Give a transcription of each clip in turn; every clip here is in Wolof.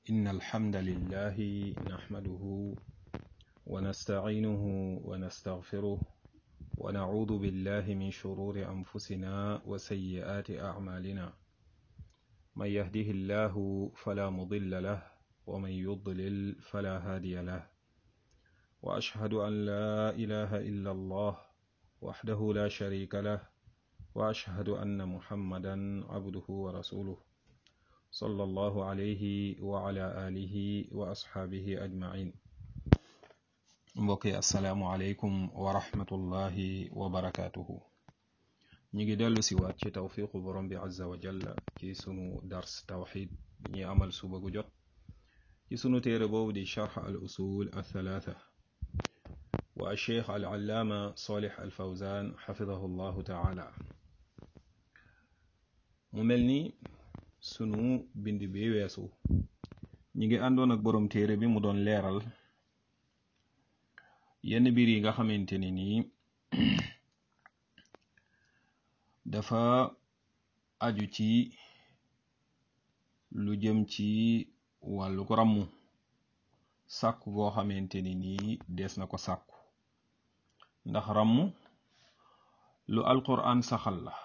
إن الحمد لله نحمده ونستعينه ونستغفره ونعوذ بالله من شرور أنفسنا وسيئات أعمالنا من يهده الله فلا مضل له ومن يضلل فلا هادي له وأشهد أن لا إله إلا الله وحده لا شريك له وأشهد أن محمدا عبده ورسوله صلى الله عليه وعلى آله وأصحابه أجمعين mbokki asalaamualeykum wa rahmatullahi wa barakaatuhu ñu ngi dellu si waat ci tawfiqu borom bi azza wa jalla ci sunu dars tawxid bi ñuy amal suba gu jot ci sunu téere boobu di charx al usul al thalaatha wa alcheikh al allaama solih al fawzan xafidahu llahu taala mu mel ni sunu bind bi weesu ñi ngi àndoon ak borom téere bi mu doon leeral yenn mbir yi nga xamante ni nii dafa aju ci lu jëm ci wàllu ko ràmmu sàkku goo xamante ni nii des na ko sàkku ndax ràmm lu alquran saxal la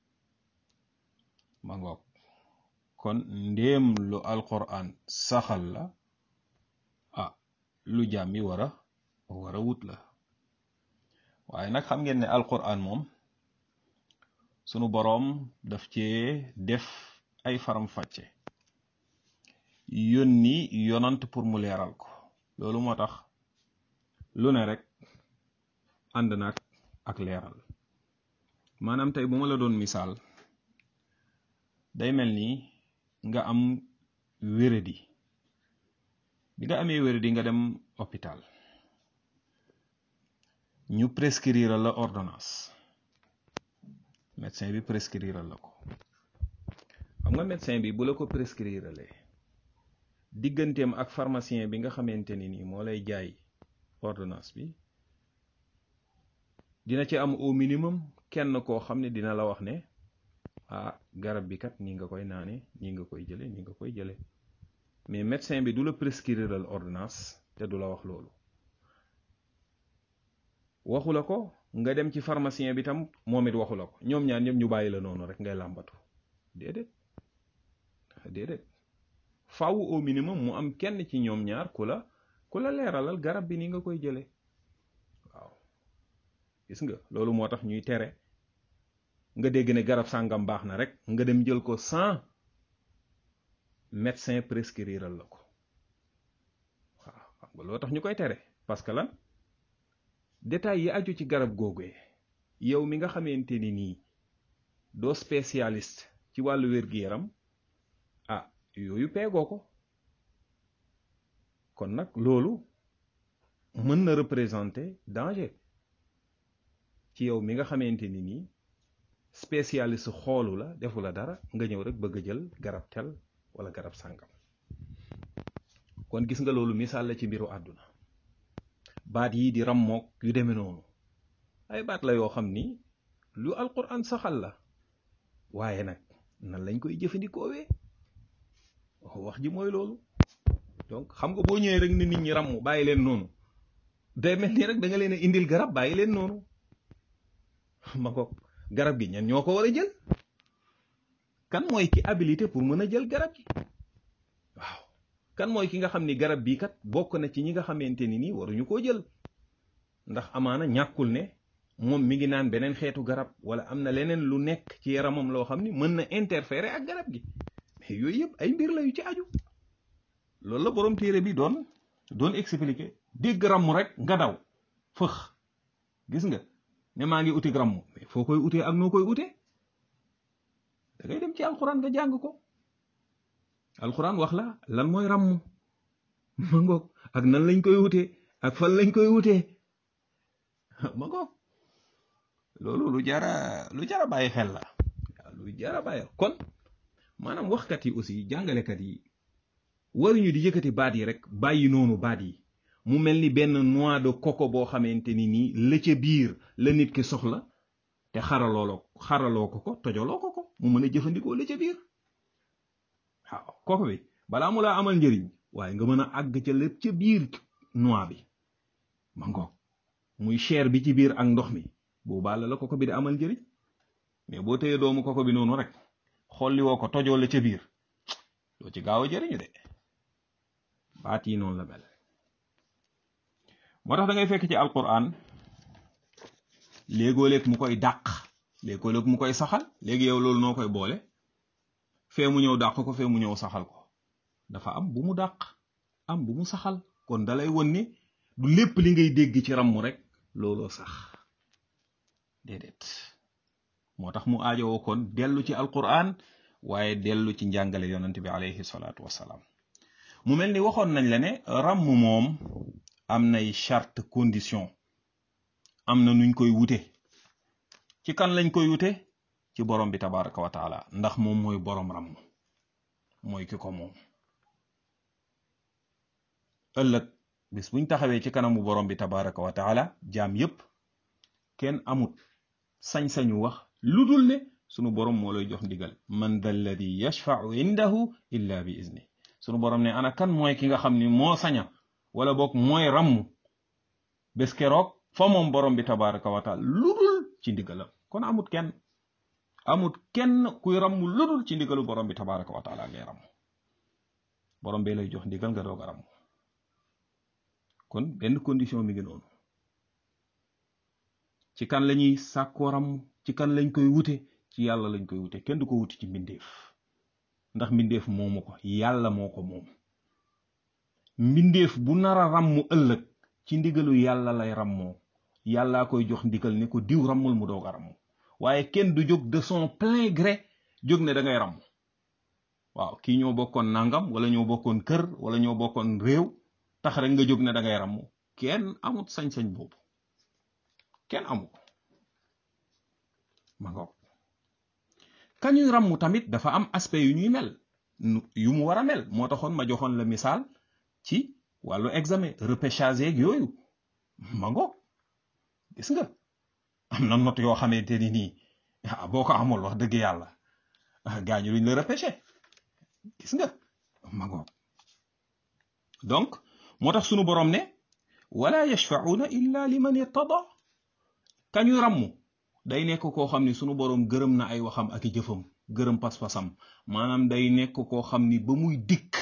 ma ngoog kon ndéem lu alquran saxal la ah lu jàmmi wara wara wut la waaye nag xam ngeen ne alquran moom sunu boroom daf cee def ay faram-fàcce yónni yonant pour mu leeral ko loolu moo tax lu ne rek ànd nag ak leeral maanaam tey bu ma la doon misaal day mel ni nga am wéradi bi nga amee wéradi nga dem hôpital ñu prescrire la ordonnance médecin bi prescrire la ko xam nga médecin bi bu la ko prescrire le digganteem ak pharmacien bi nga xamante ni nii moo lay jaay ordonnance bi dina ci am au minimum kenn koo xam ne dina la wax ne ah garab bi kat nii nga koy naane nii nga koy jële nii nga koy jële mais médecin bi du la prescrire la ordonnance te du la wax loolu waxu la ko nga dem ci pharmacien bi tam moom it waxu la ko ñoom ñaar ñëpp ñu bàyyi la noonu rek ngay làmbatu déedéet déedéet faaw au minimum mu am kenn ci ñoom ñaar ku la ku la leeralal garab bi ni nga koy jële waaw gis nga loolu moo tax ñuy tere nga dégg ne garab sàngam baax na rek nga dem jël ko sans médecin prescriral la ko waaw xam nga loo tax ñu koy tere parce que lan détails yi aju ci garab googee yow mi nga xamante ni nii doo spécialiste ci wàllu wér-gi-yaram ah yooyu peegoo ko kon nag loolu mën na représenter danger ci yow mi nga xamante ni nii spécialiste xoolu la defu la dara nga ñëw rek bëgg a jël garab tel wala garab sàngam kon gis nga loolu misaal la ci mbiru àdduna baat yii di rammook yu demee noonu ay baat la yoo xam ni lu alquran saxal la waaye nag nan lañ koy jëfandikoowee wax ji mooy loolu donc xam nga boo ñëwee rek ni nit ñi ramm bàyyi leen noonu day mel ni rek da nga leen a indil garab bàyyi leen noonu ma ko garab gi ñan ñoo ko war a jël kan mooy ki habilité pour mën a jël garab gi waaw kan mooy ki nga xam ni garab bii kat bokk na ci ñi nga xamante ni nii waruñu koo jël ndax amaana ñàkkul ne moom mi ngi naan beneen xeetu garab wala am na leneen lu nekk ci yaramam loo xam ni mën na interférer ak garab gi mais yooyu yëpp ay mbir la yu ci aju loolu la borom téere bi doon doon expliquer dégg ramm rek nga daw fëx gis nga ne maa ngi uti ramm mais foo koy utee ak noo koy utee da ngay dem ci alxuraan nga jàng ko alxuraan wax la lan mooy ràmm ma ngoog ak nan lañ koy wutee ak fan lañ koy wutee ma ngoog loolu lu jara lu jara bàyyi xel la lu jara bàyyi kon maanaam waxkat yi aussi jàngalekat yi waruñu di yëkkati baat yi rek bàyyi noonu baat yi mu mel ni benn noix de coco boo xamante ni nii la ca biir la nit ki soxla te xaraloo xaraloo ko ko tojaloo ko ko mu mën a jëfandikoo la ca biir waaw kooku bi balaa mu laa amal njëriñ waaye nga mën a àgg ca lépp ca biir noix bi ma ngoog muy chair bi ci biir ak ndox mi boobaa la la koko bi di amal njëriñ mais boo téyee doomu koko bi noonu rek xolli woo ko tojoo la ca biir doo ci gaaw a jëriñu de baat yi noonu la mel moo tax da ngay fekk ci alquran léegoo-léeg mu koy dàq léegoo-léeg mu koy saxal léegi yow loolu noo koy boole fee mu ñëw dàq ko fee mu ñëw saxal ko dafa am bu mu dàq am bu mu saxal kon dalay won ni du lépp li ngay dégg ci ramm rek looloo sax déedéet moo tax mu aajowoo kon dellu ci alquran waaye dellu ci njàngale yonent bi alayhi salaatu wassalaam mu mel ni waxoon nañ la ne ramm moom am nay charte condition am na nuñ koy wute ci kan lañ koy wute ci borom bi tabaraka wa taala ndax moom mooy borom ramm mooy ki ko moom ëllëg bis buñ taxawee ci kanamu borom bi tabaraka wa taala jaam yépp kenn amut sañ-sañu wax lu dul ne sunu borom moo lay jox ndigal man da alladi yashfau indahu illa bi izni sunu borom ne ana kan mooy ki nga xam ni moo saña wala boog mooy ramm bés keroog fa moom borom bi tabaraka wa taala lu dul ci ndigalam kon amut kenn amut kenn kuy ramm lu dul ci ndigalu borom bi tabaraka wa taala ngay ramm borom bee lay jox ndigal nga doog a ramm kon benn condition mi ngi noonu ci kan lañuy sàkkoo ramm ci kan lañ koy wute ci yàlla lañ koy wute kenn du ko wuti ci mbindeef ndax mbindeef moomu ko yàlla moo ko moom mbindeef bu nara ràmm ëllëg ci ndigalu yàlla lay ràmmoo yàllaa koy jox ndigal ne ko diw ràmmul mu doog a ràmm waaye kenn du jóg de son plein gré jóg ne da ngay ràmm waaw kii ñoo bokkoon nangam wala ñoo bokkoon kër wala ñoo bokkoon réew tax rek nga jóg ne da ngay ràmm kenn amut sañ-sañ boobu kenn amu ko ma ngoog kañuy ràmm tamit dafa am aspect yu ñuy mel yu mu war a mel moo taxoon ma joxoon la misaal ci wàllu examen repêchage yeeg yooyu ma ngoog gis nga am na note yoo xamante ni nii ah boo ko amul wax dëgg yàlla gaañu luñ la repêché gis nga ma ngoog donc moo tax sunu borom ne wala yashfauna illa liman irtada kañu ràmm day nekk koo xam ni sunu borom gërëm na ay waxam ak i jëfam gërëm pas-pasam maanaam day nekk koo xam ni ba muy dikk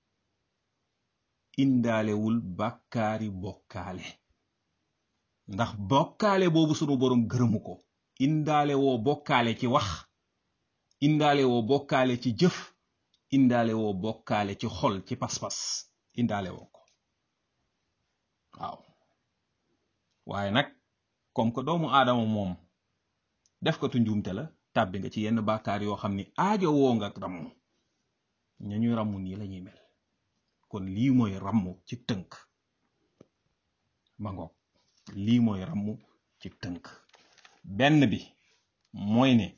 indaalewul bàkkaari bokkaale ndax bokkaale boobu sunu borom gërëmu ko indaale woo bokkaale ci wax indaale woo bokkaale ci jëf indaale woo bokkaale ci xol ci pas-pas indaale woo ko waaw waaye nag comme que doomu aadama moom def ko tu njuumte la tàbbi nga ci yenn bàkkaar yoo xam ni aajo woo nga ramm ña ñuy ramm nii lañuy mel kon lii mooy ramm ci tënk ma ngoog lii mooy ramm ci tënk benn bi mooy ne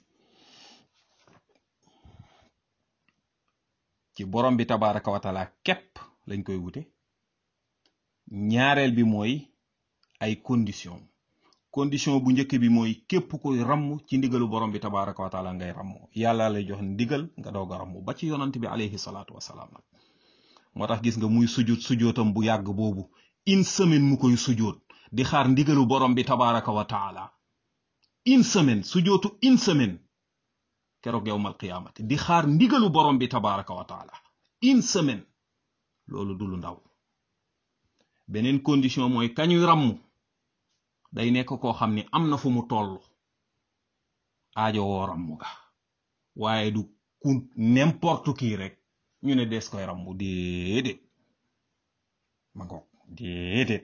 ci borom bi tabaraka wa taala képp lañ koy wute ñaareel bi mooy ay condition condition bu njëkk bi mooy képp koy ramm ci ndigalu borom bi tabaraka wa taala ngay ramm yàlla lay jox ndigal nga doog a ramm ba ci yonant bi alayhi salaatu wasalaam nag moo tax gis nga muy sujjóot sujjóotam bu yàgg boobu une semaine mu koy sujjóot di xaar ndigalu borom bi tabaraka wa taala une semaine sujjóotu une semaine keroog yowmal qiyaamati di xaar ndigalu borom bi tabaraka wa taala une semaine loolu du lu ndaw beneen condition mooy kañuy ramm day nekk koo xam ni am na fu mu toll aajo woo ramm ga waaye du ku n'importe qui rek ñu ne des koy ramm déedéet ma ngoog déedéet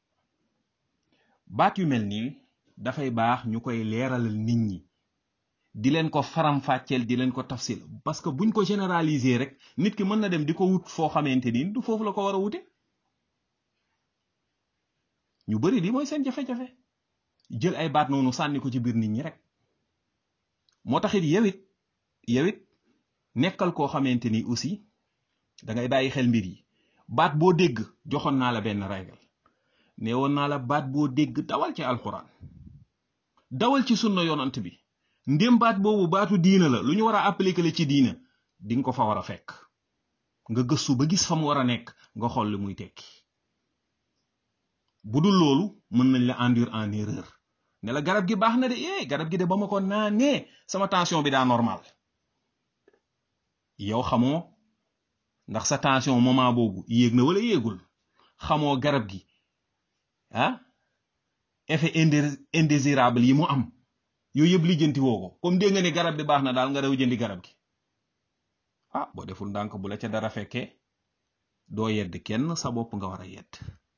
baat yu mel nii dafay baax ñu koy leeralal nit ñi di leen ko faram-fàcceel di leen ko tafsil parce que buñ ko généraliser rek nit ki mën na dem di ko wut foo xamante ni du foofu la ko war a wute ñu bari li mooy seen jafe-jafe jël ay baat noonu sànni ko ci biir nit ñi rek moo taxit yowit yowit nekkal koo xamante ni aussi da ngay bàyyi xel mbir yi baat boo dégg joxoon naa la benn règle ne woon naa la baat boo dégg dawal ci alquran dawal ci sunna yonant bi ndém baat boobu baatu diina la lu ñu war a appliquer la ci diina di nga ko fa war a fekk nga gëstu ba gis fa mu war a nekk nga xool li muy tekki bu dul loolu mën nañ la induire en erreur ne la garab gi baax na de eh garab gi de ba ma ko naanee sama tension bi daa normal yow xamoo ndax sa tension moment boobu yéeg na wala yéegul xamoo garab gi ah effet indésirable yi mu am yooyu yëpp lijjanti woo ko comme dégg nga ne garab bi baax na daal nga daw jëndi garab gi ah boo deful ndànk bu la ca dara fekkee doo yedd kenn sa bopp nga war a yedd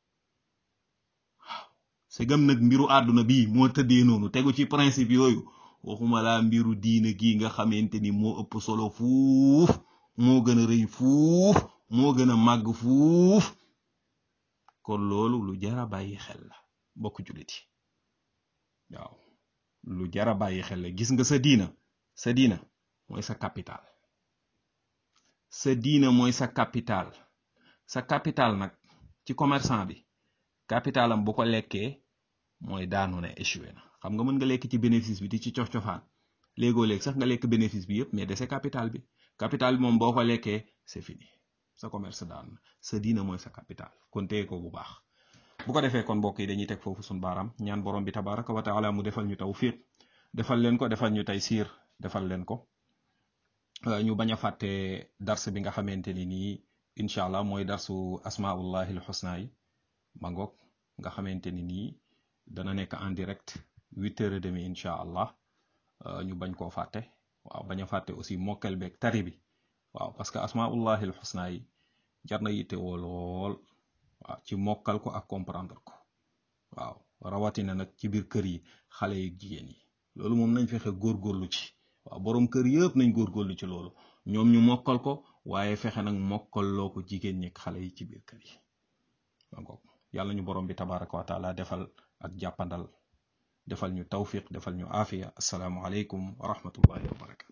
waaw segam nag mbiru àdduna bii moo tëddee noonu tegu ci principe yooyu waxuma laa mbiru diine gi nga xamante ni moo ëpp solo fuuf moo gën a rëy fuuf moo gën a màgg fuuf kon loolu lu jara bàyyi xel la bokk jullit yi waaw lu jara bàyyi xel la gis nga sa diina sa diina mooy sa capital sa diina mooy sa capital sa capital nag ci commerçant bi capitalam bu ko lekkee mooy daanu na échoué na xam nga mën nga lekk ci bénéfice bi di ci cof-cofaan léegoo léeg sax nga lekk bénéfice bi yëpp mais dese capital bi capital bi moom boo ko lekkee c'est fini sa commerce daan na sa diina mooy sa capital kon téye ko bu baax bu ko defee kon mbokk yi dañuy teg foofu suñu baaraam ñaan borom bi tabaraka wa taala mu defal ñu tawfiq defal leen ko defal ñu taysiir defal leen ko ñu bañ a fàtte dars bi nga xamante ni nii incha allah mooy darsu asmaullahi alxusna yi mangoog nga xamante ni nii dana nekk en direct huit heures et demi incha allah ñu bañ koo fàtte waaw bañ a fàtte aussi mokkal beeg tari bi waaw parce que asmaullahi alxusna yi jar na yitte woo lool waaw ci mokkal ko ak comprendre ko waaw rawatina nag ci biir kër yi xale yi jigéen yi loolu moom nañ fexe góorgóorlu ci waaw borom kër yëpp nañ góorgóorlu ci loolu ñoom ñu mokkal ko waaye fexe nag mokkal loo ko jigéen ñi xale yi ci biir kër yi donc yàlla ñu borom bi tabaraka wa taala defal ak jàppandal defal ñu tawfiq defal ñu aafiya asalaamu aleykum wa rahmatullahi wa barakatu